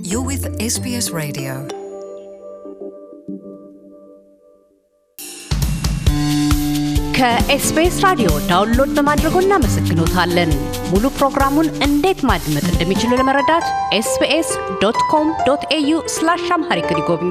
You're with SBS Radio. ከኤስቢኤስ ራዲዮ ዳውንሎድ በማድረጎ እናመሰግኖታለን። ሙሉ ፕሮግራሙን እንዴት ማድመጥ እንደሚችሉ ለመረዳት ኤስቢኤስ ዶት ኮም ዶት ኤዩ ስላሽ አምሃሪክ ይጎብኙ።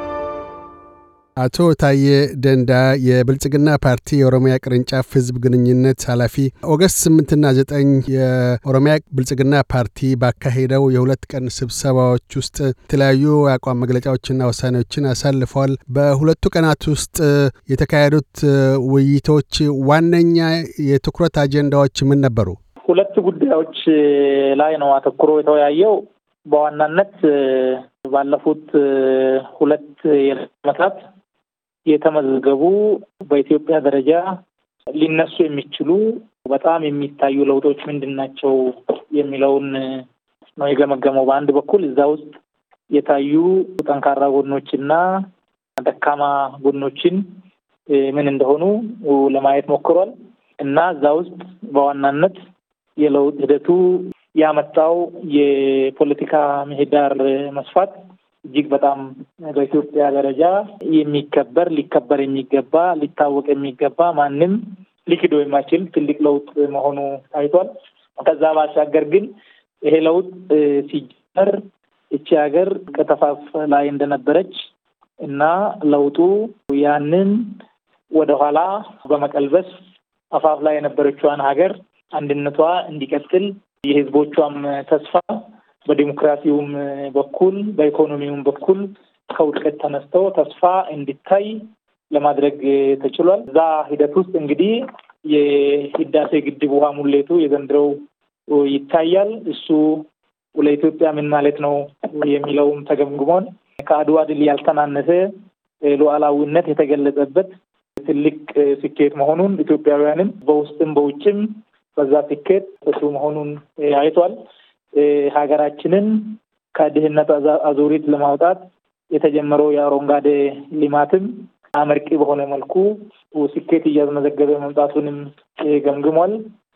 አቶ ታዬ ደንዳ የብልጽግና ፓርቲ የኦሮሚያ ቅርንጫፍ ህዝብ ግንኙነት ኃላፊ፣ ኦገስት ስምንትና ዘጠኝ የኦሮሚያ ብልጽግና ፓርቲ ባካሄደው የሁለት ቀን ስብሰባዎች ውስጥ የተለያዩ የአቋም መግለጫዎችና ውሳኔዎችን አሳልፈዋል። በሁለቱ ቀናት ውስጥ የተካሄዱት ውይይቶች ዋነኛ የትኩረት አጀንዳዎች ምን ነበሩ? ሁለት ጉዳዮች ላይ ነው አተኩሮ የተወያየው። በዋናነት ባለፉት ሁለት ዓመታት የተመዘገቡ በኢትዮጵያ ደረጃ ሊነሱ የሚችሉ በጣም የሚታዩ ለውጦች ምንድን ናቸው የሚለውን ነው የገመገመው። በአንድ በኩል እዛ ውስጥ የታዩ ጠንካራ ጎኖችና ደካማ ጎኖችን ምን እንደሆኑ ለማየት ሞክሯል እና እዛ ውስጥ በዋናነት የለውጥ ሂደቱ ያመጣው የፖለቲካ ምህዳር መስፋት እጅግ በጣም በኢትዮጵያ ደረጃ የሚከበር ሊከበር የሚገባ ሊታወቅ የሚገባ ማንም ሊክዶ የማይችል ትልቅ ለውጥ መሆኑ ታይቷል። ከዛ ባሻገር ግን ይሄ ለውጥ ሲጀመር እቺ ሀገር ከተፋፍ ላይ እንደነበረች እና ለውጡ ያንን ወደኋላ በመቀልበስ አፋፍ ላይ የነበረችዋን ሀገር አንድነቷ እንዲቀጥል የህዝቦቿም ተስፋ በዲሞክራሲውም በኩል በኢኮኖሚውም በኩል ከውድቀት ተነስተው ተስፋ እንዲታይ ለማድረግ ተችሏል። እዛ ሂደት ውስጥ እንግዲህ የህዳሴ ግድብ ውሃ ሙሌቱ የዘንድሮው ይታያል። እሱ ለኢትዮጵያ ምን ማለት ነው የሚለውም ተገምግሟል። ከአድዋ ድል ያልተናነሰ ሉዓላዊነት የተገለጸበት ትልቅ ስኬት መሆኑን ኢትዮጵያውያንም በውስጥም በውጭም በዛ ስኬት እሱ መሆኑን አይቷል። ሀገራችንን ከድህነት አዙሪት ለማውጣት የተጀመረው የአረንጓዴ ልማትም አመርቂ በሆነ መልኩ ስኬት እያስመዘገበ መምጣቱንም ገምግሟል።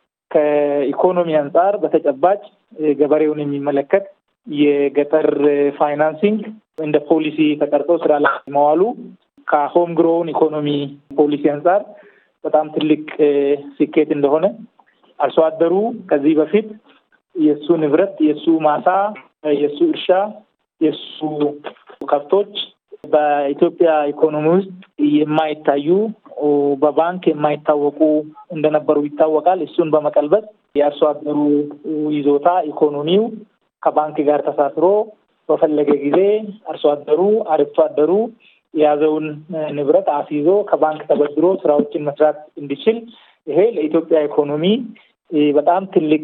ከኢኮኖሚ አንጻር በተጨባጭ ገበሬውን የሚመለከት የገጠር ፋይናንሲንግ እንደ ፖሊሲ ተቀርጾ ስራ ላይ መዋሉ ከሆም ግሮውን ኢኮኖሚ ፖሊሲ አንጻር በጣም ትልቅ ስኬት እንደሆነ አርሶ አደሩ ከዚህ በፊት የእሱ ንብረት፣ የእሱ ማሳ፣ የእሱ እርሻ፣ የእሱ ከብቶች በኢትዮጵያ ኢኮኖሚ ውስጥ የማይታዩ በባንክ የማይታወቁ እንደነበሩ ይታወቃል። እሱን በመቀልበስ የአርሶ አደሩ ይዞታ ኢኮኖሚው ከባንክ ጋር ተሳስሮ በፈለገ ጊዜ አርሶ አደሩ አርብቶ አደሩ የያዘውን ንብረት አስይዞ ከባንክ ተበድሮ ስራዎችን መስራት እንዲችል ይሄ ለኢትዮጵያ ኢኮኖሚ በጣም ትልቅ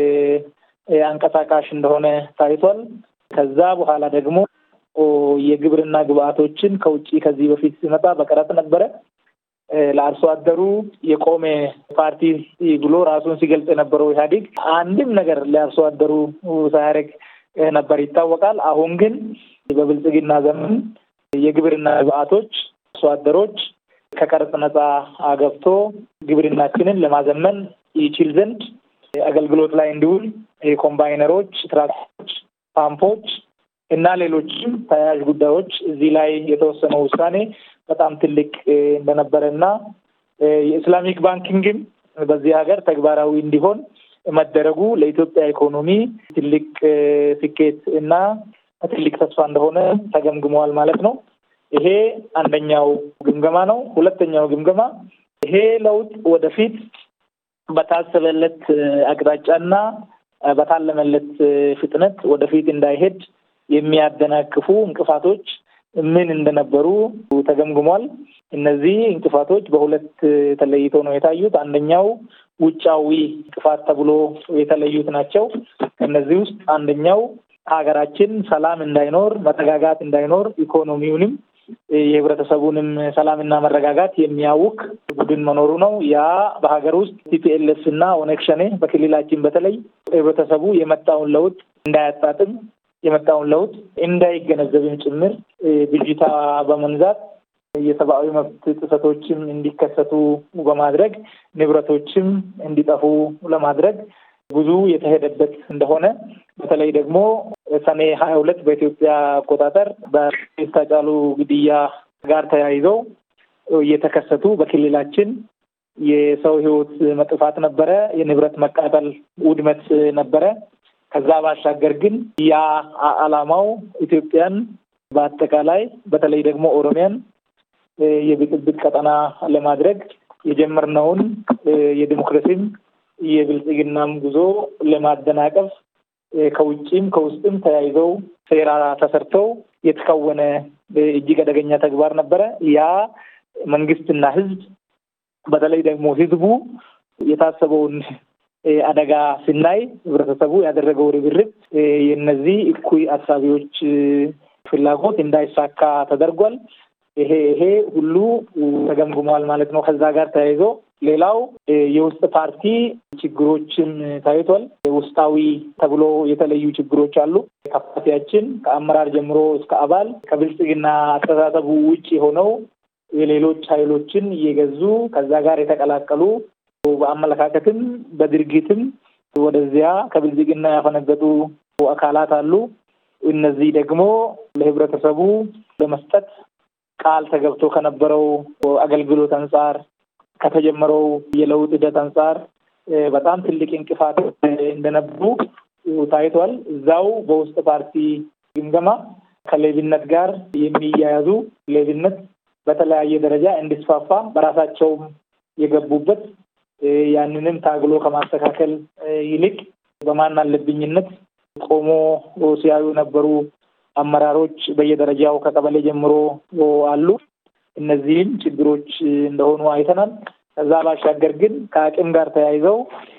አንቀሳቃሽ እንደሆነ ታይቷል። ከዛ በኋላ ደግሞ የግብርና ግብአቶችን ከውጭ ከዚህ በፊት ሲመጣ በቀረጥ ነበረ። ለአርሶ አደሩ የቆመ ፓርቲ ብሎ ራሱን ሲገልጽ የነበረው ኢህአዴግ አንድም ነገር ለአርሶ አደሩ ሳያደርግ ነበር ይታወቃል። አሁን ግን በብልጽግና ዘመን የግብርና ግብአቶች አርሶ አደሮች ከቀረጥ ነጻ ገብቶ ግብርናችንን ለማዘመን ይችል ዘንድ አገልግሎት ላይ እንዲውል ኮምባይነሮች፣ ትራክተሮች፣ ፓምፖች እና ሌሎችም ተያያዥ ጉዳዮች እዚህ ላይ የተወሰነው ውሳኔ በጣም ትልቅ እንደነበረ እና የኢስላሚክ ባንኪንግም በዚህ ሀገር ተግባራዊ እንዲሆን መደረጉ ለኢትዮጵያ ኢኮኖሚ ትልቅ ስኬት እና ትልቅ ተስፋ እንደሆነ ተገምግመዋል ማለት ነው። ይሄ አንደኛው ግምገማ ነው። ሁለተኛው ግምገማ ይሄ ለውጥ ወደፊት በታሰበለት አቅጣጫና በታለመለት ፍጥነት ወደፊት እንዳይሄድ የሚያደናቅፉ እንቅፋቶች ምን እንደነበሩ ተገምግሟል። እነዚህ እንቅፋቶች በሁለት ተለይተው ነው የታዩት። አንደኛው ውጫዊ እንቅፋት ተብሎ የተለዩት ናቸው። ከእነዚህ ውስጥ አንደኛው ሀገራችን ሰላም እንዳይኖር፣ መረጋጋት እንዳይኖር ኢኮኖሚውንም የህብረተሰቡንም ሰላምና መረጋጋት የሚያውክ ቡድን መኖሩ ነው። ያ በሀገር ውስጥ ቲፒኤልኤፍ እና ኦነግ ሸኔ በክልላችን በተለይ ህብረተሰቡ የመጣውን ለውጥ እንዳያጣጥም የመጣውን ለውጥ እንዳይገነዘብም ጭምር ብዥታ በመንዛት የሰብአዊ መብት ጥሰቶችም እንዲከሰቱ በማድረግ ንብረቶችም እንዲጠፉ ለማድረግ ብዙ የተሄደበት እንደሆነ በተለይ ደግሞ ሰኔ ሀያ ሁለት በኢትዮጵያ አቆጣጠር በአርቲስት ሃጫሉ ግድያ ጋር ተያይዘው እየተከሰቱ በክልላችን የሰው ሕይወት መጥፋት ነበረ። የንብረት መቃጠል፣ ውድመት ነበረ። ከዛ ባሻገር ግን ያ ዓላማው ኢትዮጵያን በአጠቃላይ በተለይ ደግሞ ኦሮሚያን የብጥብጥ ቀጠና ለማድረግ የጀመርነውን የዲሞክራሲም የብልጽግናም ጉዞ ለማደናቀፍ ከውጭም ከውስጥም ተያይዘው ሴራ ተሰርተው የተከወነ እጅግ አደገኛ ተግባር ነበረ። ያ መንግስትና ህዝብ በተለይ ደግሞ ህዝቡ የታሰበውን አደጋ ስናይ ህብረተሰቡ ያደረገው ርብርብ የእነዚህ እኩይ አሳቢዎች ፍላጎት እንዳይሳካ ተደርጓል። ይሄ ይሄ ሁሉ ተገምግሟል ማለት ነው። ከዛ ጋር ተያይዞ ሌላው የውስጥ ፓርቲ ችግሮችን ታይቷል። ውስጣዊ ተብሎ የተለዩ ችግሮች አሉ። ከፓርቲያችን ከአመራር ጀምሮ እስከ አባል ከብልጽግና አስተሳሰቡ ውጭ ሆነው የሌሎች ኃይሎችን እየገዙ ከዛ ጋር የተቀላቀሉ በአመለካከትም በድርጊትም ወደዚያ ከብልጽግና ያፈነገጡ አካላት አሉ። እነዚህ ደግሞ ለህብረተሰቡ ለመስጠት ቃል ተገብቶ ከነበረው አገልግሎት አንጻር ከተጀመረው የለውጥ ሂደት አንጻር በጣም ትልቅ እንቅፋት እንደነበሩ ታይቷል። እዛው በውስጥ ፓርቲ ግምገማ ከሌብነት ጋር የሚያያዙ ሌብነት በተለያየ ደረጃ እንዲስፋፋ በራሳቸውም የገቡበት ያንንም ታግሎ ከማስተካከል ይልቅ በማን አለብኝነት ቆሞ ሲያዩ የነበሩ አመራሮች በየደረጃው ከቀበሌ ጀምሮ አሉ። እነዚህም ችግሮች እንደሆኑ አይተናል። ከዛ ባሻገር ግን ከአቅም ጋር ተያይዘው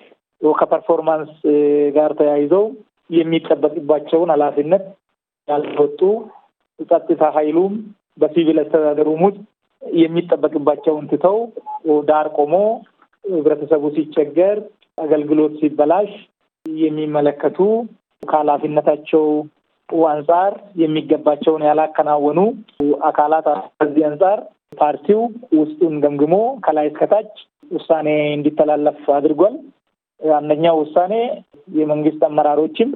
ከፐርፎርማንስ ጋር ተያይዘው የሚጠበቅባቸውን ኃላፊነት ያልተወጡ ጸጥታ ኃይሉም በሲቪል አስተዳደሩም ውስጥ የሚጠበቅባቸውን ትተው ዳር ቆሞ ህብረተሰቡ ሲቸገር፣ አገልግሎት ሲበላሽ የሚመለከቱ ከኃላፊነታቸው አንጻር የሚገባቸውን ያላከናወኑ አካላት ከዚህ አንጻር ፓርቲው ውስጡን ገምግሞ ከላይ እስከታች ውሳኔ እንዲተላለፍ አድርጓል። አንደኛው ውሳኔ የመንግስት አመራሮችም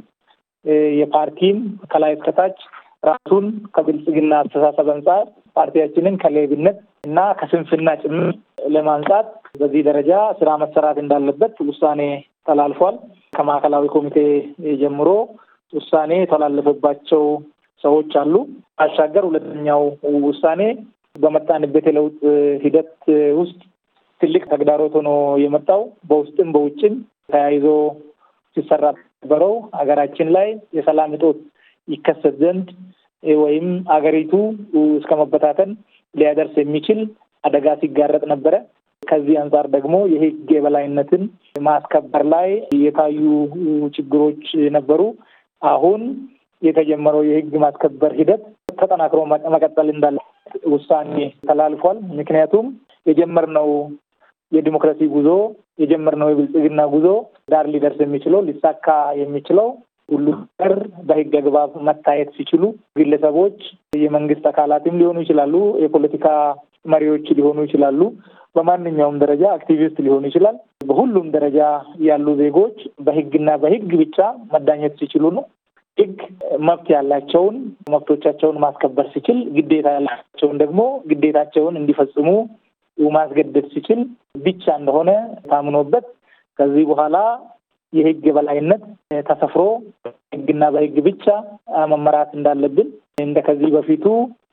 የፓርቲም ከላይ እስከታች ራሱን ከብልጽግና አስተሳሰብ አንጻር ፓርቲያችንን ከሌብነት እና ከስንፍና ጭምር ለማንጻት በዚህ ደረጃ ስራ መሰራት እንዳለበት ውሳኔ ተላልፏል። ከማዕከላዊ ኮሚቴ ጀምሮ ውሳኔ የተላለፈባቸው ሰዎች አሉ። ባሻገር ሁለተኛው ውሳኔ በመጣንበት የለውጥ ሂደት ውስጥ ትልቅ ተግዳሮት ሆኖ የመጣው በውስጥም በውጭም ተያይዞ ሲሰራ ነበረው ሀገራችን ላይ የሰላም እጦት ይከሰት ዘንድ ወይም አገሪቱ እስከ መበታተን ሊያደርስ የሚችል አደጋ ሲጋረጥ ነበረ። ከዚህ አንጻር ደግሞ የሕግ የበላይነትን ማስከበር ላይ የታዩ ችግሮች ነበሩ። አሁን የተጀመረው የሕግ ማስከበር ሂደት ተጠናክሮ መቀጠል እንዳለ ውሳኔ ተላልፏል። ምክንያቱም የጀመርነው የዲሞክራሲ ጉዞ የጀመርነው የብልጽግና ጉዞ ዳር ሊደርስ የሚችለው ሊሳካ የሚችለው ሁሉ ነገር በህግ አግባብ መታየት ሲችሉ ግለሰቦች፣ የመንግስት አካላትም ሊሆኑ ይችላሉ፣ የፖለቲካ መሪዎች ሊሆኑ ይችላሉ፣ በማንኛውም ደረጃ አክቲቪስት ሊሆኑ ይችላል። በሁሉም ደረጃ ያሉ ዜጎች በህግና በህግ ብቻ መዳኘት ሲችሉ ነው። ህግ መብት ያላቸውን መብቶቻቸውን ማስከበር ሲችል፣ ግዴታ ያላቸውን ደግሞ ግዴታቸውን እንዲፈጽሙ ማስገደድ ሲችል ብቻ እንደሆነ ታምኖበት ከዚህ በኋላ የህግ የበላይነት ተሰፍሮ ህግና በህግ ብቻ መመራት እንዳለብን እንደ ከዚህ በፊቱ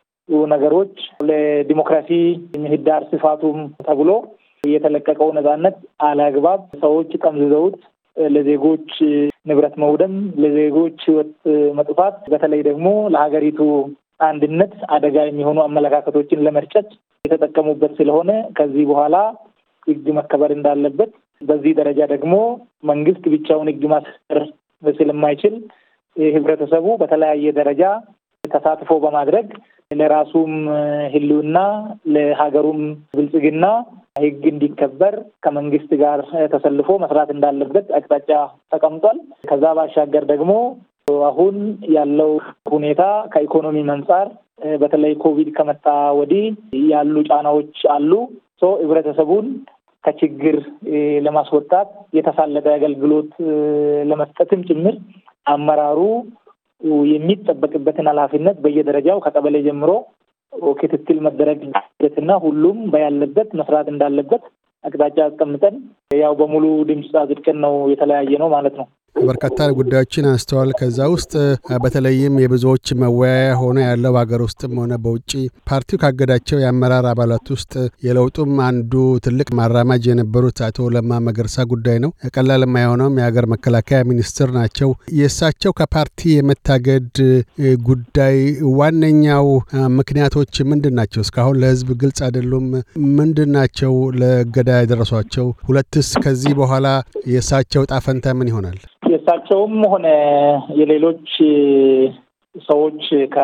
ነገሮች ለዲሞክራሲ ምህዳር ስፋቱም ተብሎ የተለቀቀው ነጻነት አለአግባብ ሰዎች ጠምዝዘውት ለዜጎች ንብረት መውደም፣ ለዜጎች ህይወት መጥፋት፣ በተለይ ደግሞ ለሀገሪቱ አንድነት አደጋ የሚሆኑ አመለካከቶችን ለመርጨት የተጠቀሙበት ስለሆነ ከዚህ በኋላ ህግ መከበር እንዳለበት በዚህ ደረጃ ደግሞ መንግስት ብቻውን ህግ ማስከበር ስለማይችል ህብረተሰቡ በተለያየ ደረጃ ተሳትፎ በማድረግ ለራሱም ህልውና ለሀገሩም ብልጽግና ህግ እንዲከበር ከመንግስት ጋር ተሰልፎ መስራት እንዳለበት አቅጣጫ ተቀምጧል። ከዛ ባሻገር ደግሞ አሁን ያለው ሁኔታ ከኢኮኖሚ አንጻር በተለይ ኮቪድ ከመጣ ወዲህ ያሉ ጫናዎች አሉ። ሶ ህብረተሰቡን ከችግር ለማስወጣት የተሳለጠ አገልግሎት ለመስጠትም ጭምር አመራሩ የሚጠበቅበትን ኃላፊነት በየደረጃው ከቀበሌ ጀምሮ ክትትል መደረግ እና ሁሉም በያለበት መስራት እንዳለበት አቅጣጫ አስቀምጠን ያው በሙሉ ድምፅ አጽድቀን ነው የተለያየ ነው ማለት ነው። በርካታ ጉዳዮችን አንስተዋል። ከዛ ውስጥ በተለይም የብዙዎች መወያያ ሆነ ያለው በሀገር ውስጥም ሆነ በውጭ ፓርቲው ካገዳቸው የአመራር አባላት ውስጥ የለውጡም አንዱ ትልቅ ማራማጅ የነበሩት አቶ ለማ መገርሳ ጉዳይ ነው። ቀላል የማይሆነውም የሀገር መከላከያ ሚኒስትር ናቸው። የእሳቸው ከፓርቲ የመታገድ ጉዳይ ዋነኛው ምክንያቶች ምንድን ናቸው? እስካሁን ለሕዝብ ግልጽ አይደሉም። ምንድን ናቸው ለእገዳ ያደረሷቸው? ሁለትስ ከዚህ በኋላ የእሳቸው ጣፈንታ ምን ይሆናል? የእሳቸውም ሆነ የሌሎች ሰዎች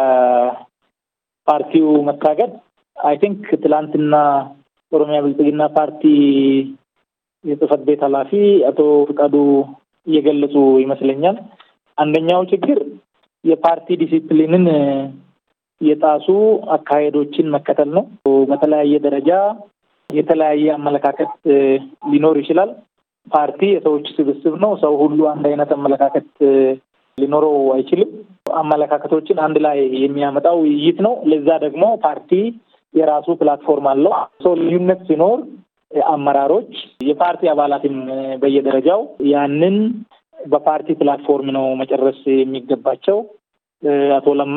ከፓርቲው መታገድ አይ ቲንክ ትላንትና ኦሮሚያ ብልጽግና ፓርቲ የጽህፈት ቤት ኃላፊ አቶ ፍቃዱ እየገለጹ ይመስለኛል። አንደኛው ችግር የፓርቲ ዲሲፕሊንን የጣሱ አካሄዶችን መከተል ነው። በተለያየ ደረጃ የተለያየ አመለካከት ሊኖር ይችላል። ፓርቲ የሰዎች ስብስብ ነው። ሰው ሁሉ አንድ አይነት አመለካከት ሊኖረው አይችልም። አመለካከቶችን አንድ ላይ የሚያመጣው ውይይት ነው። ለዛ ደግሞ ፓርቲ የራሱ ፕላትፎርም አለው። ሰው ልዩነት ሲኖር አመራሮች፣ የፓርቲ አባላትም በየደረጃው ያንን በፓርቲ ፕላትፎርም ነው መጨረስ የሚገባቸው። አቶ ለማ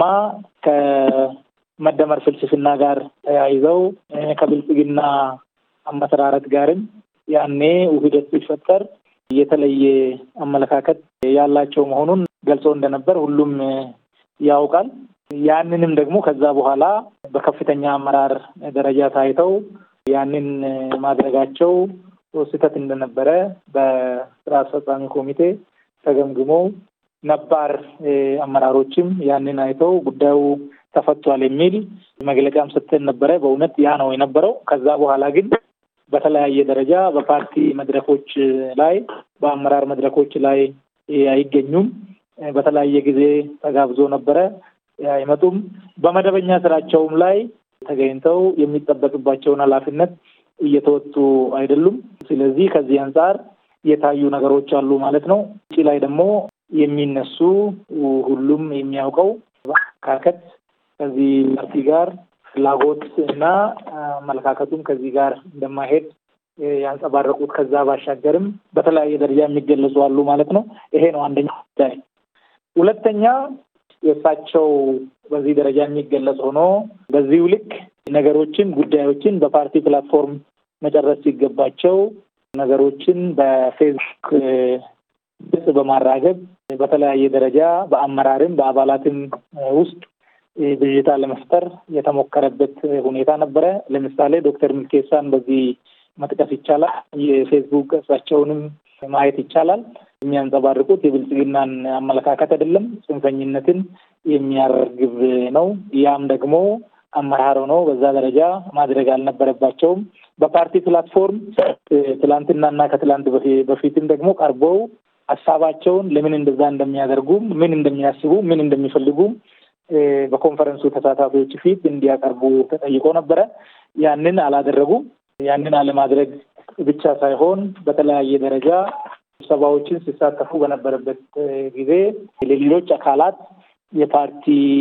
ከመደመር ፍልስፍና ጋር ተያይዘው ከብልጽግና አመሰራረት ጋርም ያኔ ውህደት ሲፈጠር የተለየ አመለካከት ያላቸው መሆኑን ገልጾ እንደነበር ሁሉም ያውቃል። ያንንም ደግሞ ከዛ በኋላ በከፍተኛ አመራር ደረጃ ታይተው ያንን ማድረጋቸው ስህተት እንደነበረ በስራ አስፈጻሚ ኮሚቴ ተገምግሞ ነባር አመራሮችም ያንን አይተው ጉዳዩ ተፈቷል የሚል መግለጫም ስትል ነበረ። በእውነት ያ ነው የነበረው። ከዛ በኋላ ግን በተለያየ ደረጃ በፓርቲ መድረኮች ላይ በአመራር መድረኮች ላይ አይገኙም። በተለያየ ጊዜ ተጋብዞ ነበረ፣ አይመጡም። በመደበኛ ስራቸውም ላይ ተገኝተው የሚጠበቅባቸውን ኃላፊነት እየተወጡ አይደሉም። ስለዚህ ከዚህ አንጻር የታዩ ነገሮች አሉ ማለት ነው። ውጭ ላይ ደግሞ የሚነሱ ሁሉም የሚያውቀው አመለካከት ከዚህ ፓርቲ ጋር ፍላጎት እና አመለካከቱም ከዚህ ጋር እንደማይሄድ ያንጸባረቁት ከዛ ባሻገርም በተለያየ ደረጃ የሚገለጹ አሉ ማለት ነው። ይሄ ነው አንደኛ ጉዳይ። ሁለተኛ የእሳቸው በዚህ ደረጃ የሚገለጽ ሆኖ በዚሁ ልክ ነገሮችን፣ ጉዳዮችን በፓርቲ ፕላትፎርም መጨረስ ሲገባቸው ነገሮችን በፌስቡክ ገጽ በማራገብ በተለያየ ደረጃ በአመራርም በአባላትም ውስጥ ብዥታ ለመፍጠር የተሞከረበት ሁኔታ ነበረ። ለምሳሌ ዶክተር ሚልኬሳን በዚህ መጥቀስ ይቻላል። የፌስቡክ ገጻቸውንም ማየት ይቻላል። የሚያንጸባርቁት የብልጽግናን አመለካከት አይደለም፣ ጽንፈኝነትን የሚያራግብ ነው። ያም ደግሞ አመራር ሆነው በዛ ደረጃ ማድረግ አልነበረባቸውም። በፓርቲ ፕላትፎርም ትላንትናና ከትላንት በፊትም ደግሞ ቀርበው ሀሳባቸውን ለምን እንደዛ እንደሚያደርጉም ምን እንደሚያስቡ ምን እንደሚፈልጉም በኮንፈረንሱ ተሳታፊዎች ፊት እንዲያቀርቡ ተጠይቆ ነበረ። ያንን አላደረጉም። ያንን አለማድረግ ብቻ ሳይሆን በተለያየ ደረጃ ስብሰባዎችን ሲሳተፉ በነበረበት ጊዜ ለሌሎች አካላት የፓርቲ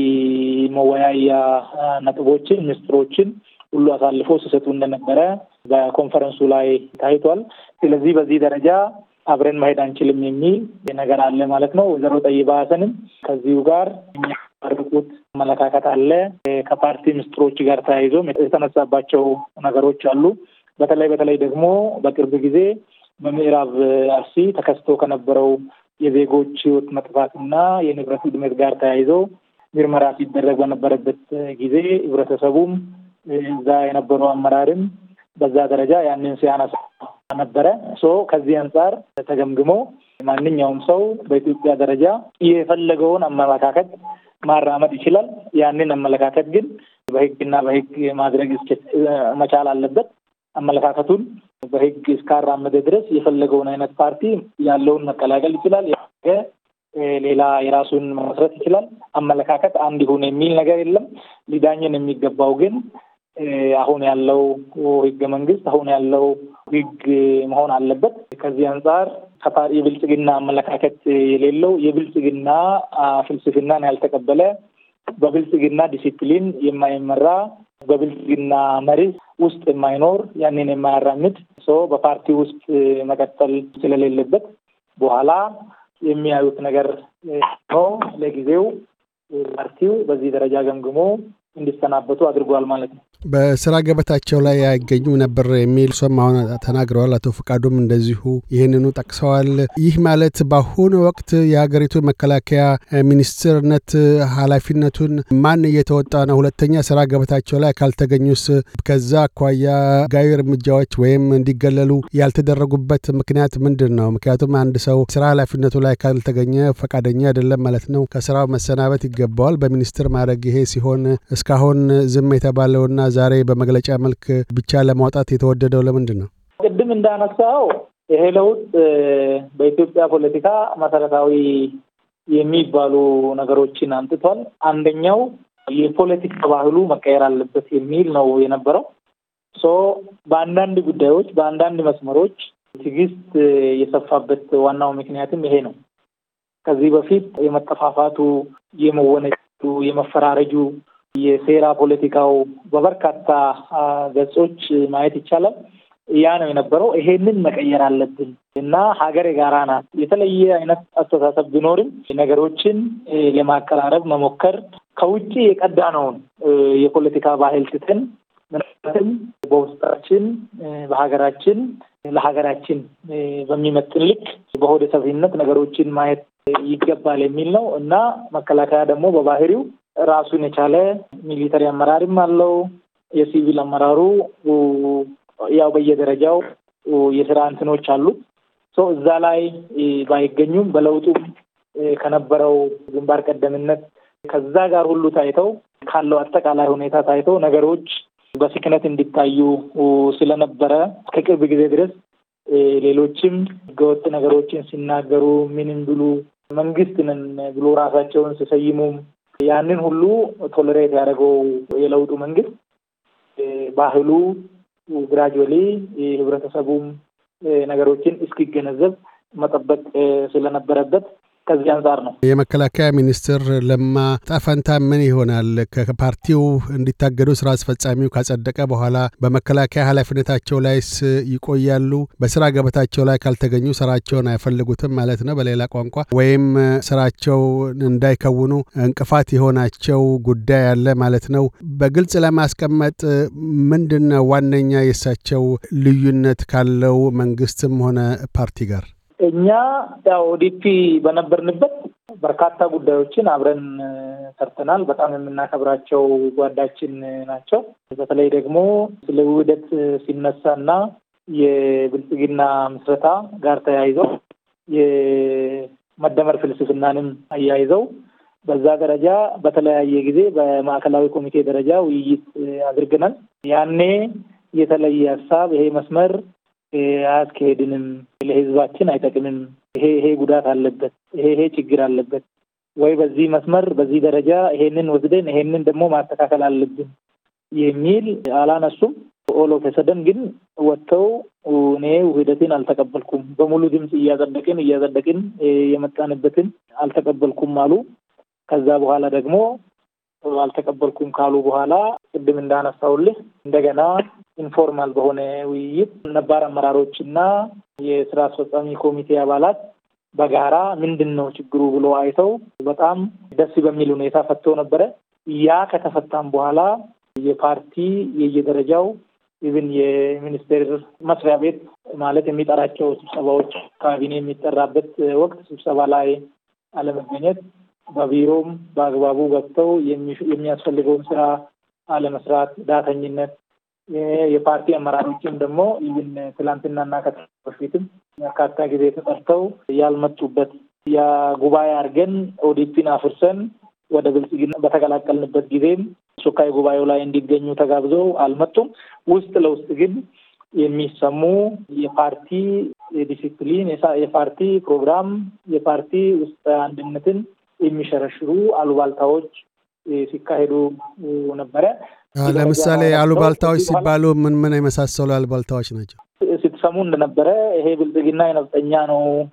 መወያያ ነጥቦችን፣ ምስጢሮችን ሁሉ አሳልፎ ሲሰጡ እንደነበረ በኮንፈረንሱ ላይ ታይቷል። ስለዚህ በዚህ ደረጃ አብረን መሄድ አንችልም የሚል ነገር አለ ማለት ነው። ወይዘሮ ጠይባ ሀሰንም ከዚሁ ጋር የሚያርቁት አመለካከት አለ። ከፓርቲ ምስጢሮች ጋር ተያይዞ የተነሳባቸው ነገሮች አሉ። በተለይ በተለይ ደግሞ በቅርብ ጊዜ በምዕራብ አርሲ ተከስቶ ከነበረው የዜጎች ሕይወት መጥፋትና የንብረት ውድመት ጋር ተያይዞ ምርመራ ሲደረግ በነበረበት ጊዜ ህብረተሰቡም እዛ የነበረው አመራርም በዛ ደረጃ ያንን ሲያነሳ ነበረ። ሶ ከዚህ አንጻር ተገምግሞ ማንኛውም ሰው በኢትዮጵያ ደረጃ የፈለገውን አመለካከት ማራመድ ይችላል። ያንን አመለካከት ግን በህግና በህግ ማድረግ መቻል አለበት። አመለካከቱን በህግ እስካራመደ ድረስ የፈለገውን አይነት ፓርቲ ያለውን መቀላቀል ይችላል። ሌላ የራሱን መመስረት ይችላል። አመለካከት አንድ ይሁን የሚል ነገር የለም። ሊዳኝን የሚገባው ግን አሁን ያለው ህገ መንግስት አሁን ያለው ህግ መሆን አለበት። ከዚህ አንጻር የብልጽግና አመለካከት የሌለው የብልጽግና ፍልስፍናን ያልተቀበለ በብልጽግና ዲሲፕሊን የማይመራ በብልጽግና መሪ ውስጥ የማይኖር ያንን የማያራምድ ሰው በፓርቲ ውስጥ መቀጠል ስለሌለበት በኋላ የሚያዩት ነገር ነው። ለጊዜው ፓርቲው በዚህ ደረጃ ገምግሞ እንዲሰናበቱ አድርጓል ማለት ነው። በስራ ገበታቸው ላይ አይገኙም ነበር የሚል ሶም አሁን ተናግረዋል። አቶ ፈቃዱም እንደዚሁ ይህንኑ ጠቅሰዋል። ይህ ማለት በአሁኑ ወቅት የሀገሪቱ መከላከያ ሚኒስትርነት ኃላፊነቱን ማን እየተወጣ ነው? ሁለተኛ ስራ ገበታቸው ላይ ካልተገኙስ ከዛ አኳያ ጋዊ እርምጃዎች ወይም እንዲገለሉ ያልተደረጉበት ምክንያት ምንድን ነው? ምክንያቱም አንድ ሰው ስራ ኃላፊነቱ ላይ ካልተገኘ ፈቃደኛ አይደለም ማለት ነው። ከስራው መሰናበት ይገባዋል በሚኒስትር ማድረግ። ይሄ ሲሆን እስካሁን ዝም የተባለውና ዛሬ በመግለጫ መልክ ብቻ ለማውጣት የተወደደው ለምንድን ነው? ቅድም እንዳነሳው ይሄ ለውጥ በኢትዮጵያ ፖለቲካ መሰረታዊ የሚባሉ ነገሮችን አምጥቷል። አንደኛው የፖለቲካ ባህሉ መቀየር አለበት የሚል ነው የነበረው። ሶ በአንዳንድ ጉዳዮች በአንዳንድ መስመሮች ትዕግስት የሰፋበት ዋናው ምክንያትም ይሄ ነው። ከዚህ በፊት የመጠፋፋቱ፣ የመወነጩ፣ የመፈራረጁ የሴራ ፖለቲካው በበርካታ ገጾች ማየት ይቻላል። ያ ነው የነበረው። ይሄንን መቀየር አለብን እና ሀገር የጋራ ናት። የተለየ አይነት አስተሳሰብ ቢኖርም ነገሮችን ለማቀራረብ መሞከር ከውጭ የቀዳነውን የፖለቲካ ባህል ትተን ምናልባትም በውስጣችን በሀገራችን ለሀገራችን በሚመጥን ልክ በሆደ ሰፊነት ነገሮችን ማየት ይገባል የሚል ነው እና መከላከያ ደግሞ በባህሪው ራሱን የቻለ ሚሊተሪ አመራርም አለው። የሲቪል አመራሩ ያው በየደረጃው የስራ እንትኖች አሉት። እዛ ላይ ባይገኙም በለውጡም ከነበረው ግንባር ቀደምነት ከዛ ጋር ሁሉ ታይተው ካለው አጠቃላይ ሁኔታ ታይተው ነገሮች በስክነት እንዲታዩ ስለነበረ ከቅርብ ጊዜ ድረስ ሌሎችም ህገወጥ ነገሮችን ሲናገሩ ምንም ብሉ መንግስት ነን ብሎ ራሳቸውን ሲሰይሙም ያንን ሁሉ ቶለሬት ያደረገው የለውጡ መንግስት ባህሉ ግራጁዋሊ ህብረተሰቡም ነገሮችን እስኪገነዘብ መጠበቅ ስለነበረበት ከዚህ አንጻር ነው። የመከላከያ ሚኒስትር ለማ ጣፈንታ ምን ይሆናል? ከፓርቲው እንዲታገዱ ስራ አስፈጻሚው ካጸደቀ በኋላ በመከላከያ ኃላፊነታቸው ላይስ ይቆያሉ? በስራ ገበታቸው ላይ ካልተገኙ ስራቸውን አይፈልጉትም ማለት ነው በሌላ ቋንቋ፣ ወይም ስራቸው እንዳይከውኑ እንቅፋት የሆናቸው ጉዳይ አለ ማለት ነው። በግልጽ ለማስቀመጥ ምንድን ነው ዋነኛ የእሳቸው ልዩነት ካለው መንግስትም ሆነ ፓርቲ ጋር? እኛ ያው ኦዲፒ በነበርንበት በርካታ ጉዳዮችን አብረን ሰርተናል። በጣም የምናከብራቸው ጓዳችን ናቸው። በተለይ ደግሞ ስለ ውህደት ሲነሳና የብልጽግና ምስረታ ጋር ተያይዘው የመደመር ፍልስፍናንም አያይዘው በዛ ደረጃ በተለያየ ጊዜ በማዕከላዊ ኮሚቴ ደረጃ ውይይት አድርገናል። ያኔ የተለየ ሀሳብ ይሄ መስመር አያስኬሄድንም፣ ለህዝባችን አይጠቅምም፣ ይሄ ይሄ ጉዳት አለበት፣ ይሄ ይሄ ችግር አለበት ወይ በዚህ መስመር በዚህ ደረጃ ይሄንን ወስደን ይሄንን ደግሞ ማስተካከል አለብን የሚል አላነሱም። ኦሎ ፈሰደን ግን ወጥተው እኔ ውህደትን አልተቀበልኩም፣ በሙሉ ድምፅ እያጸደቅን እያጸደቅን የመጣንበትን አልተቀበልኩም አሉ። ከዛ በኋላ ደግሞ አልተቀበልኩም ካሉ በኋላ ቅድም እንዳነሳውልህ እንደገና ኢንፎርማል በሆነ ውይይት ነባር አመራሮች እና የስራ አስፈጻሚ ኮሚቴ አባላት በጋራ ምንድን ነው ችግሩ ብሎ አይተው በጣም ደስ በሚል ሁኔታ ፈተው ነበረ። ያ ከተፈታም በኋላ የፓርቲ የየደረጃው ኢቭን የሚኒስቴር መስሪያ ቤት ማለት የሚጠራቸው ስብሰባዎች ካቢኔ የሚጠራበት ወቅት ስብሰባ ላይ አለመገኘት፣ በቢሮም በአግባቡ ገብተው የሚያስፈልገውን ስራ አለመስራት፣ ዳተኝነት የፓርቲ አመራሮችም ደግሞ ይህን ትላንትናና ከትናንት በፊትም በርካታ ጊዜ ተጠርተው ያልመጡበት የጉባኤ አድርገን ኦዲፒን አፍርሰን ወደ ብልጽግና በተቀላቀልንበት ጊዜም ሱካይ ጉባኤው ላይ እንዲገኙ ተጋብዘው አልመጡም። ውስጥ ለውስጥ ግን የሚሰሙ የፓርቲ ዲሲፕሊን፣ የፓርቲ ፕሮግራም፣ የፓርቲ ውስጥ አንድነትን የሚሸረሽሩ አሉባልታዎች ሲካሄዱ ነበረ። ለምሳሌ አሉባልታዎች ሲባሉ ምን ምን የመሳሰሉ አሉባልታዎች ናቸው? ስትሰሙ እንደነበረ ይሄ ብልጽግና የነፍጠኛ ነው፣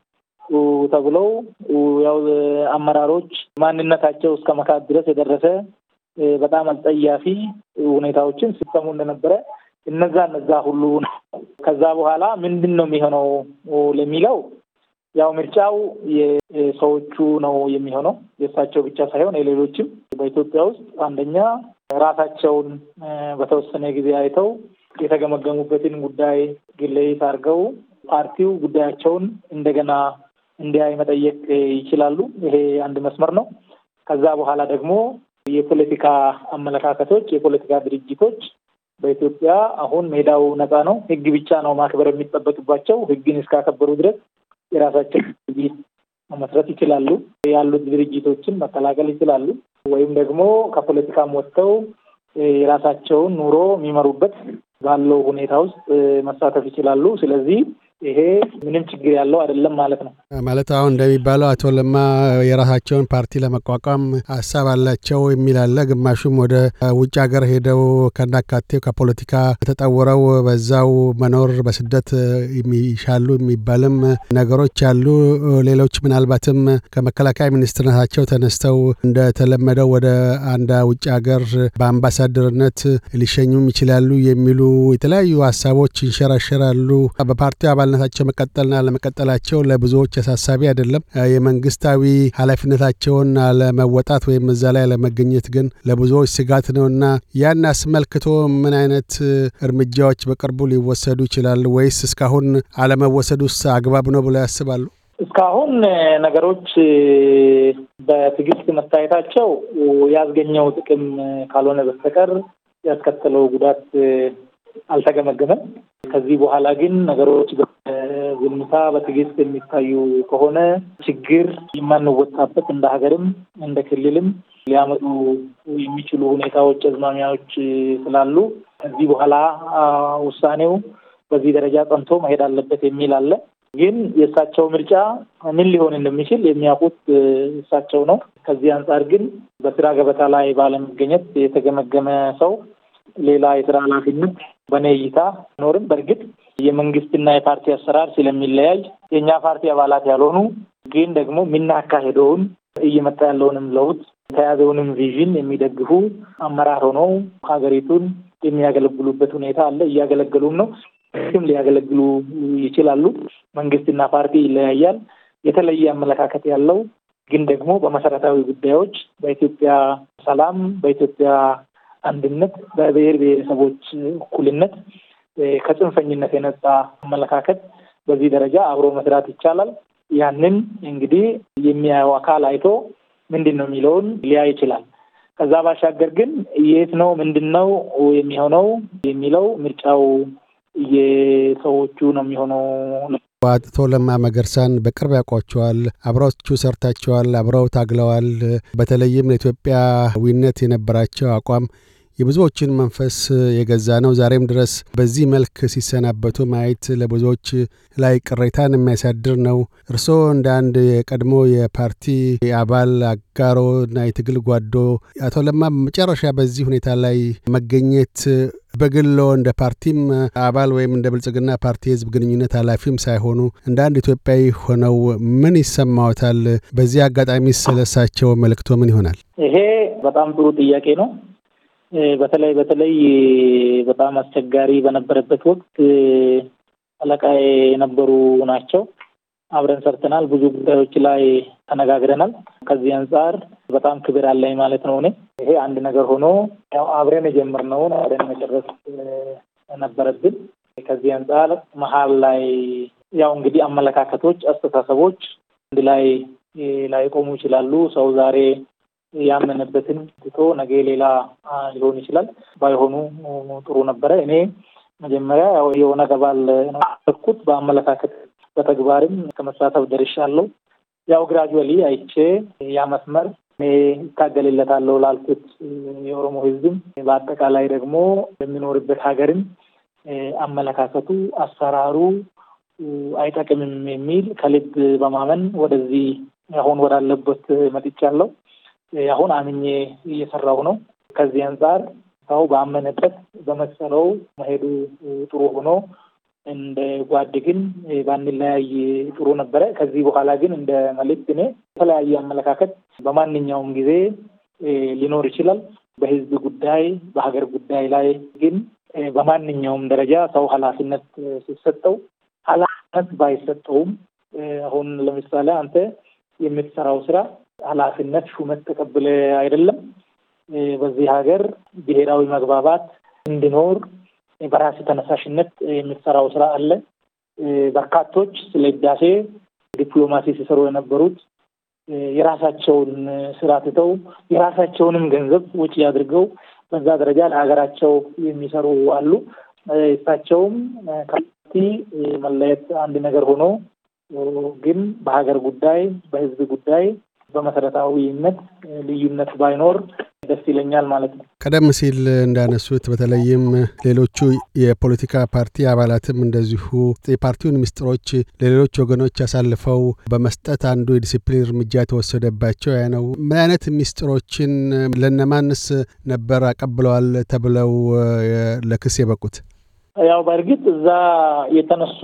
ተብለው ያው አመራሮች ማንነታቸው እስከ መካት ድረስ የደረሰ በጣም አስጸያፊ ሁኔታዎችን ሲሰሙ እንደነበረ እነዛ እነዛ ሁሉ ከዛ በኋላ ምንድን ነው የሚሆነው ለሚለው ያው ምርጫው የሰዎቹ ነው የሚሆነው የእሳቸው ብቻ ሳይሆን የሌሎችም በኢትዮጵያ ውስጥ አንደኛ ራሳቸውን በተወሰነ ጊዜ አይተው የተገመገሙበትን ጉዳይ ግለይት አድርገው ፓርቲው ጉዳያቸውን እንደገና እንዲያይ መጠየቅ ይችላሉ። ይሄ አንድ መስመር ነው። ከዛ በኋላ ደግሞ የፖለቲካ አመለካከቶች፣ የፖለቲካ ድርጅቶች በኢትዮጵያ አሁን ሜዳው ነፃ ነው። ሕግ ብቻ ነው ማክበር የሚጠበቅባቸው። ሕግን እስካከበሩ ድረስ የራሳቸው ድርጅት መመስረት ይችላሉ። ያሉት ድርጅቶችን መቀላቀል ይችላሉ። ወይም ደግሞ ከፖለቲካም ወጥተው የራሳቸውን ኑሮ የሚመሩበት ባለው ሁኔታ ውስጥ መሳተፍ ይችላሉ። ስለዚህ ይሄ ምንም ችግር ያለው አይደለም ማለት ነው። ማለት አሁን እንደሚባለው አቶ ለማ የራሳቸውን ፓርቲ ለመቋቋም ሀሳብ አላቸው የሚል አለ። ግማሹም ወደ ውጭ ሀገር ሄደው ከናካቴው ከፖለቲካ ተጠውረው በዛው መኖር በስደት የሚሻሉ የሚባልም ነገሮች አሉ። ሌሎች ምናልባትም ከመከላከያ ሚኒስትርነታቸው ተነስተው እንደተለመደው ወደ አንድ ውጭ ሀገር በአምባሳደርነት ሊሸኙም ይችላሉ የሚሉ የተለያዩ ሀሳቦች ይንሸራሸራሉ። በፓርቲው አባል ነታቸው መቀጠልና ለመቀጠላቸው ለብዙዎች አሳሳቢ አይደለም። የመንግስታዊ ኃላፊነታቸውን አለመወጣት ወይም እዛ ላይ አለመገኘት ግን ለብዙዎች ስጋት ነውና ያን አስመልክቶ ምን አይነት እርምጃዎች በቅርቡ ሊወሰዱ ይችላሉ? ወይስ እስካሁን አለመወሰዱስ አግባብ ነው ብለው ያስባሉ? እስካሁን ነገሮች በትዕግስት መታየታቸው ያስገኘው ጥቅም ካልሆነ በስተቀር ያስከተለው ጉዳት አልተገመገመም። ከዚህ በኋላ ግን ነገሮች በዝምታ በትዕግስት የሚታዩ ከሆነ ችግር የማንወጣበት እንደ ሀገርም እንደ ክልልም ሊያመጡ የሚችሉ ሁኔታዎች፣ አዝማሚያዎች ስላሉ ከዚህ በኋላ ውሳኔው በዚህ ደረጃ ጸንቶ መሄድ አለበት የሚል አለ። ግን የእሳቸው ምርጫ ምን ሊሆን እንደሚችል የሚያውቁት እሳቸው ነው። ከዚህ አንጻር ግን በስራ ገበታ ላይ ባለመገኘት የተገመገመ ሰው ሌላ የስራ ኃላፊነት በእኔ እይታ ኖርም። በእርግጥ የመንግስትና የፓርቲ አሰራር ስለሚለያይ የእኛ ፓርቲ አባላት ያልሆኑ ግን ደግሞ የምናካሄደውን እየመጣ ያለውንም ለውጥ የተያዘውንም ቪዥን የሚደግፉ አመራር ሆነው ሀገሪቱን የሚያገለግሉበት ሁኔታ አለ። እያገለገሉም ነው። ስም ሊያገለግሉ ይችላሉ። መንግስትና ፓርቲ ይለያያል። የተለየ አመለካከት ያለው ግን ደግሞ በመሰረታዊ ጉዳዮች በኢትዮጵያ ሰላም፣ በኢትዮጵያ አንድነት፣ በብሔር ብሔረሰቦች እኩልነት ከጽንፈኝነት የነጻ አመለካከት በዚህ ደረጃ አብሮ መስራት ይቻላል። ያንን እንግዲህ የሚያየው አካል አይቶ ምንድን ነው የሚለውን ሊያይ ይችላል። ከዛ ባሻገር ግን የት ነው ምንድን ነው የሚሆነው የሚለው ምርጫው የሰዎቹ ነው የሚሆነው። አቶ ለማ መገርሳን በቅርብ ያውቋቸዋል። አብረዎቹ ሰርታቸዋል፣ አብረው ታግለዋል። በተለይም ለኢትዮጵያዊነት የነበራቸው አቋም የብዙዎችን መንፈስ የገዛ ነው። ዛሬም ድረስ በዚህ መልክ ሲሰናበቱ ማየት ለብዙዎች ላይ ቅሬታን የሚያሳድር ነው። እርስዎ እንደ አንድ የቀድሞ የፓርቲ አባል አጋሮ እና የትግል ጓዶ አቶ ለማ መጨረሻ በዚህ ሁኔታ ላይ መገኘት በግሎ እንደ ፓርቲም አባል ወይም እንደ ብልጽግና ፓርቲ የህዝብ ግንኙነት ኃላፊም ሳይሆኑ እንደ አንድ ኢትዮጵያዊ ሆነው ምን ይሰማዎታል? በዚህ አጋጣሚ ስለሳቸው መልእክቶ ምን ይሆናል? ይሄ በጣም ጥሩ ጥያቄ ነው። በተለይ በተለይ በጣም አስቸጋሪ በነበረበት ወቅት አለቃዬ የነበሩ ናቸው። አብረን ሰርተናል። ብዙ ጉዳዮች ላይ ተነጋግረናል። ከዚህ አንጻር በጣም ክብር አለኝ ማለት ነው። እኔ ይሄ አንድ ነገር ሆኖ ያው አብረን የጀመርነውን አብረን መጨረስ ነበረብን። ከዚህ አንጻር መሀል ላይ ያው እንግዲህ አመለካከቶች፣ አስተሳሰቦች አንድ ላይ ላይቆሙ ይችላሉ። ሰው ዛሬ ያመነበትን ትቶ ነገ ሌላ ሊሆን ይችላል። ባይሆኑ ጥሩ ነበረ። እኔ መጀመሪያ ያው የኦነግ አባል ነው በአመለካከት በተግባርም ከመሳተፍ ደርሻለሁ። ያው ግራጁዋሊ አይቼ ያ መስመር እኔ ይታገልለታለሁ ላልኩት የኦሮሞ ሕዝብም በአጠቃላይ ደግሞ የሚኖርበት ሀገርም አመለካከቱ፣ አሰራሩ አይጠቅምም የሚል ከልብ በማመን ወደዚህ አሁን ወዳለበት መጥቻለሁ። አሁን አምኜ እየሰራሁ ነው። ከዚህ አንጻር ሰው ባመነበት በመሰለው መሄዱ ጥሩ ሆኖ እንደ ጓድ ግን ባንለያይ ጥሩ ነበረ። ከዚህ በኋላ ግን እንደ መልእክት እኔ የተለያየ አመለካከት በማንኛውም ጊዜ ሊኖር ይችላል። በህዝብ ጉዳይ፣ በሀገር ጉዳይ ላይ ግን በማንኛውም ደረጃ ሰው ኃላፊነት ሲሰጠው ኃላፊነት ባይሰጠውም አሁን ለምሳሌ አንተ የምትሰራው ስራ ኃላፊነት ሹመት ተቀብለ አይደለም። በዚህ ሀገር ብሔራዊ መግባባት እንዲኖር በራስ ተነሳሽነት የምትሰራው ስራ አለ። በርካቶች ስለ ህዳሴ ዲፕሎማሲ ሲሰሩ የነበሩት የራሳቸውን ስራ ትተው የራሳቸውንም ገንዘብ ወጪ አድርገው በዛ ደረጃ ለሀገራቸው የሚሰሩ አሉ። እሳቸውም ከፓርቲ መለየት አንድ ነገር ሆኖ ግን በሀገር ጉዳይ፣ በህዝብ ጉዳይ በመሰረታዊነት ልዩነት ባይኖር ደስ ይለኛል ማለት ነው። ቀደም ሲል እንዳነሱት በተለይም ሌሎቹ የፖለቲካ ፓርቲ አባላትም እንደዚሁ የፓርቲውን ምስጢሮች ለሌሎች ወገኖች አሳልፈው በመስጠት አንዱ የዲሲፕሊን እርምጃ የተወሰደባቸው ያ ነው። ምን አይነት ምስጢሮችን ለነማንስ ነበር አቀብለዋል ተብለው ለክስ የበቁት? ያው በእርግጥ እዛ የተነሱ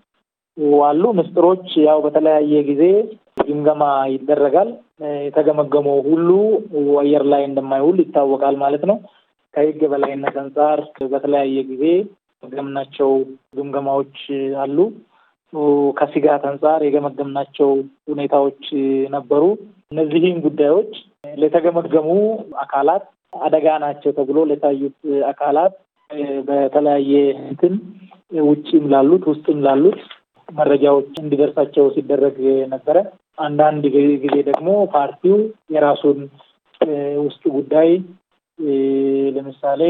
አሉ ምስጢሮች ያው በተለያየ ጊዜ ግምገማ ይደረጋል። የተገመገመው ሁሉ አየር ላይ እንደማይውል ይታወቃል ማለት ነው። ከህግ በላይነት አንጻር በተለያየ ጊዜ የገመገምናቸው ግምገማዎች አሉ። ከስጋት አንጻር የገመገምናቸው ሁኔታዎች ነበሩ። እነዚህም ጉዳዮች ለተገመገሙ አካላት አደጋ ናቸው ተብሎ ለታዩት አካላት በተለያየ እንትን ውጭም ላሉት ውስጥም ላሉት መረጃዎች እንዲደርሳቸው ሲደረግ ነበረ። አንዳንድ ጊዜ ደግሞ ፓርቲው የራሱን ውስጥ ጉዳይ ለምሳሌ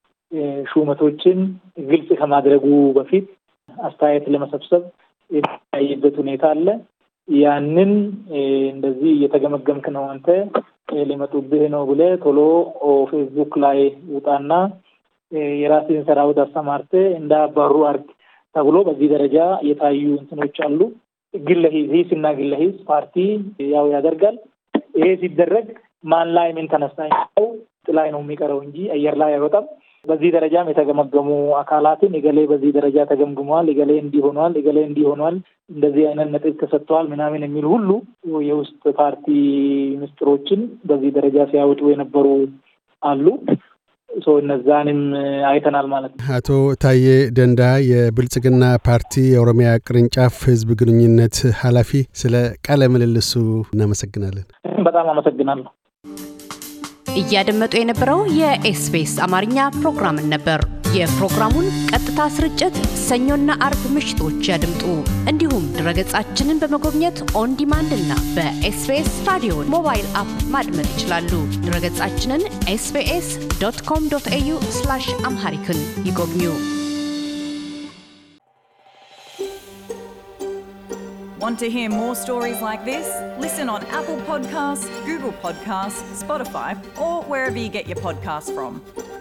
ሹመቶችን ግልጽ ከማድረጉ በፊት አስተያየት ለመሰብሰብ የሚታይበት ሁኔታ አለ። ያንን እንደዚህ እየተገመገምክ ነው አንተ ሊመጡብህ ነው ብለህ ቶሎ ፌስቡክ ላይ ውጣና የራስህን ሰራዊት አስተማርተ እንዳባሩ አርግ ተብሎ በዚህ ደረጃ የታዩ እንትኖች አሉ። ግለ ሂስ እና ግለ ሂስ ፓርቲ ያው ያደርጋል። ይሄ ሲደረግ ማን ላይ ምን ተነሳ ላይ ነው የሚቀረው እንጂ አየር ላይ አይወጣም። በዚህ ደረጃም የተገመገሙ አካላትን እገሌ በዚህ ደረጃ ተገምግመዋል፣ እገሌ እንዲህ ሆኗል፣ እገሌ እንዲህ ሆኗል፣ እንደዚህ አይነት ነጥብ ተሰጥተዋል ምናምን የሚል ሁሉ የውስጥ ፓርቲ ምስጢሮችን በዚህ ደረጃ ሲያወጡ የነበሩ አሉ። እነዛንም አይተናል ማለት ነው። አቶ ታዬ ደንዳ የብልጽግና ፓርቲ የኦሮሚያ ቅርንጫፍ ህዝብ ግንኙነት ኃላፊ፣ ስለ ቃለ ምልልሱ እናመሰግናለን። በጣም አመሰግናለሁ። እያደመጡ የነበረው የኤስቢኤስ አማርኛ ፕሮግራምን ነበር። የፕሮግራሙን ቀጥታ ስርጭት ሰኞና አርብ ምሽቶች ያድምጡ። እንዲሁም ድረገጻችንን በመጎብኘት ኦን ዲማንድ እና በኤስቢኤስ ራዲዮ ሞባይል አፕ ማድመጥ ይችላሉ። ድረገጻችንን ኤስቢኤስ ዶት ኮም ዶት ኤዩ አምሃሪክን ይጎብኙ። Want to hear more stories like this? Listen on Apple Podcasts, Google Podcasts, Spotify, or wherever you get your podcasts from.